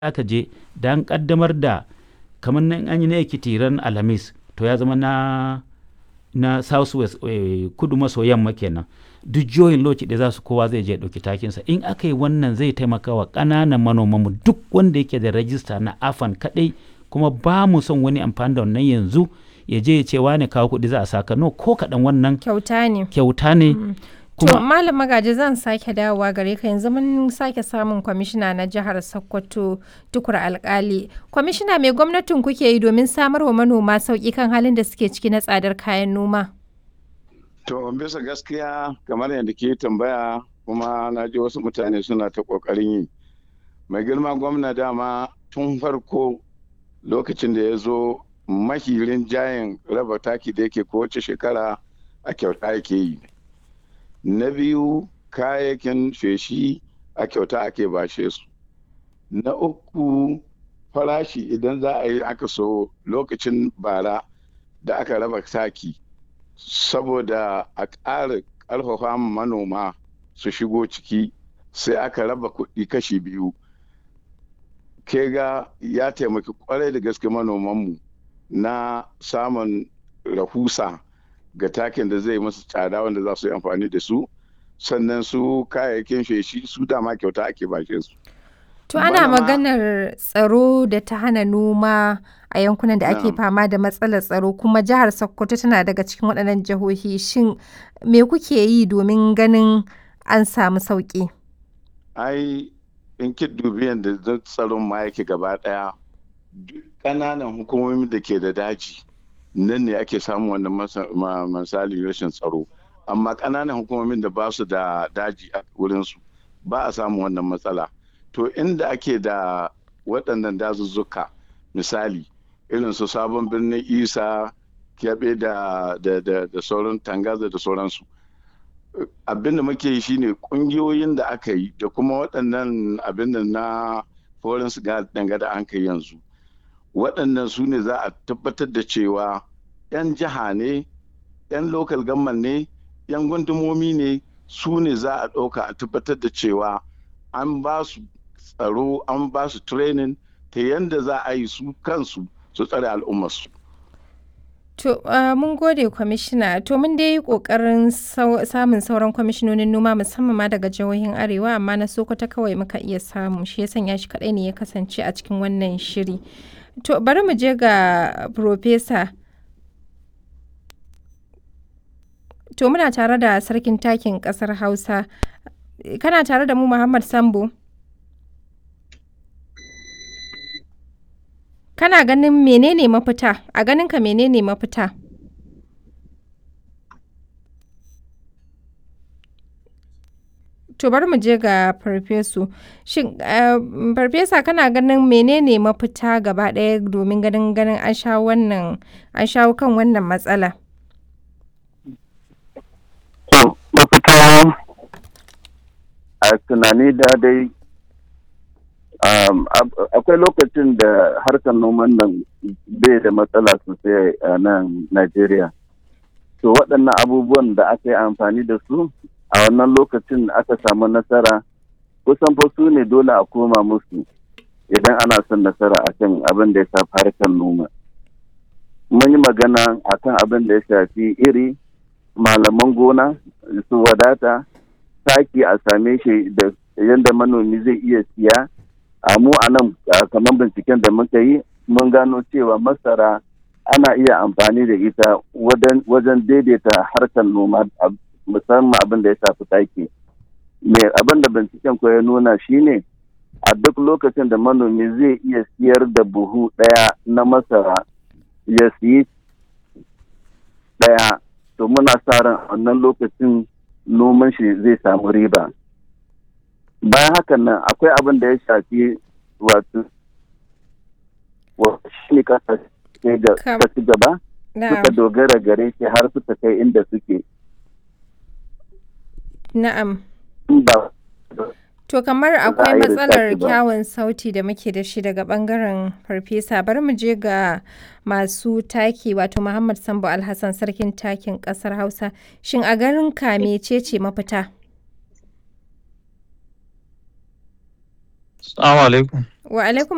aka je da an kaddamar da kamar nan an yi na ekiti ran alhamis to ya zama na na south west eh, kudu maso yamma kenan duk jihohin lokaci da za su kowa zai je ɗauki takinsa in aka yi wannan zai taimaka wa ƙananan manomanmu duk wanda yake da rajista na afan kaɗai kuma ba mu son wani amfani da wannan yanzu ya je ya ce wane kawo kuɗi za a saka no ko kaɗan wannan kyauta ne kyauta ne to kuma malam magaji zan sake dawowa gare ka yanzu mun sake samun kwamishina na jihar sokoto tukur alkali kwamishina mai gwamnatin kuke yi domin samar wa manoma sauƙi kan halin da suke ciki na tsadar kayan noma To bisa gaskiya kamar yadda ke tambaya kuma na ji wasu mutane suna ta ƙoƙarin yi. Mai girma gwamna dama tun farko lokacin da ya zo mahirin jayin raba taki da yake kowace shekara a kyauta yake yi. Na biyu kayayyakin feshi a kyauta ake bashe su. Na uku farashi idan za a yi aka so lokacin bara da aka raba taki. saboda a ƙara ƙarfafa manoma su shigo ciki sai aka raba kuɗi kashi biyu ke ga ya taimaki kwarai da gaske manomanmu na samun rahusa ga takin da zai masu tsada wanda za su yi amfani da su sannan su kayayyakin feshi su dama kyauta ake bashe su To ana Manoma- maganar tsaro da ta hana noma a yankunan da ake Na'am. fama da matsalar tsaro kuma jihar Sokoto tana daga cikin waɗannan jihohi shin me kuke yi domin ganin an samu sauƙi? ai in ki dubi yadda zan tsaron ma yake gaba daya duk ƙananan hukumomin da ke da daji nan ne ake samun wannan masa- ma- misali rashin tsaro amma ƙananan hukumomin da ba su da daji a wurinsu ba a samun wannan matsala to inda ake da waɗannan dazuzzuka misali irin su sabon birnin isa kyaɓe da, da, da, da sauran tangaza da sauransu abin da muke yi shine kungiyoyin da aka yi da kuma waɗannan abin da na foreign danga da an kai yanzu waɗannan su ne za a tabbatar da cewa 'yan jiha ne 'yan local government ne 'yan gundumomi ne su ne za a ɗauka a tabbatar da cewa an ba su tsaro an ba su training ta yadda za a yi su kansu su tsare al'ummarsu To uh, mun gode kwamishina to mun dai yi ƙoƙarin sau- samun sauran kwamishinonin noma musamman ma daga jihohin arewa amma na Sokoto kawai muka iya samu shi ya sanya shi kaɗai ne ya kasance a cikin wannan shiri. To bari mu je ga Profesa. To muna tare da sarkin takin ƙasar Hausa. Kana tare da mu Muhammad Sambo? Kana ganin menene mafita? A ganinka menene mafita? To bari mu je ga farfesu. Shin eh, farfesa kana ganin menene mafita gaba ɗaya domin ganin ganin an shawo wannan an shawo kan wannan matsala? To, mafita a tunani da dai um, ab- akwai lokacin da harkar noman nan bai da matsala sosai a nan Najeriya. To, waɗannan abubuwan da aka yi amfani da su a wannan lokacin aka samu nasara kusan fa su ne dole a koma musu idan ana son nasara akan abin da ya shafi harkar noma. Mun yi magana akan abin da ya shafi iri malaman gona su wadata taki a same shi da yadda manomi zai iya siya a mu a nan a kamar binciken da muka yi mun gano cewa masara ana iya amfani da ita wajen- wajen daidaita harkar noma a- musamman abin da ya shafi taki mai abin da binciken ko ya nuna shine a duk lokacin da manomi zai iya siyar da buhu ɗaya na masara ya siyi ɗaya to muna sa ran a wannan lokacin noman shi zai samu riba bayan hakan nan akwai abin da ya shafi wato wa- shi ne kasashe da Kam- ta ci gaba Na'am. suka dogara gare shi har suka kai inda suke Na'am. in ba To kamar a akwai yi matsalar research ba. kyawun sauti da muke da shi daga bangaren farfesa bari mu je ga masu taki wato Muhammad Sambo Alhassan sarkin takin kasar Hausa shin a garin ka mecece mafita? Assalamu alaikum. Wa alaikum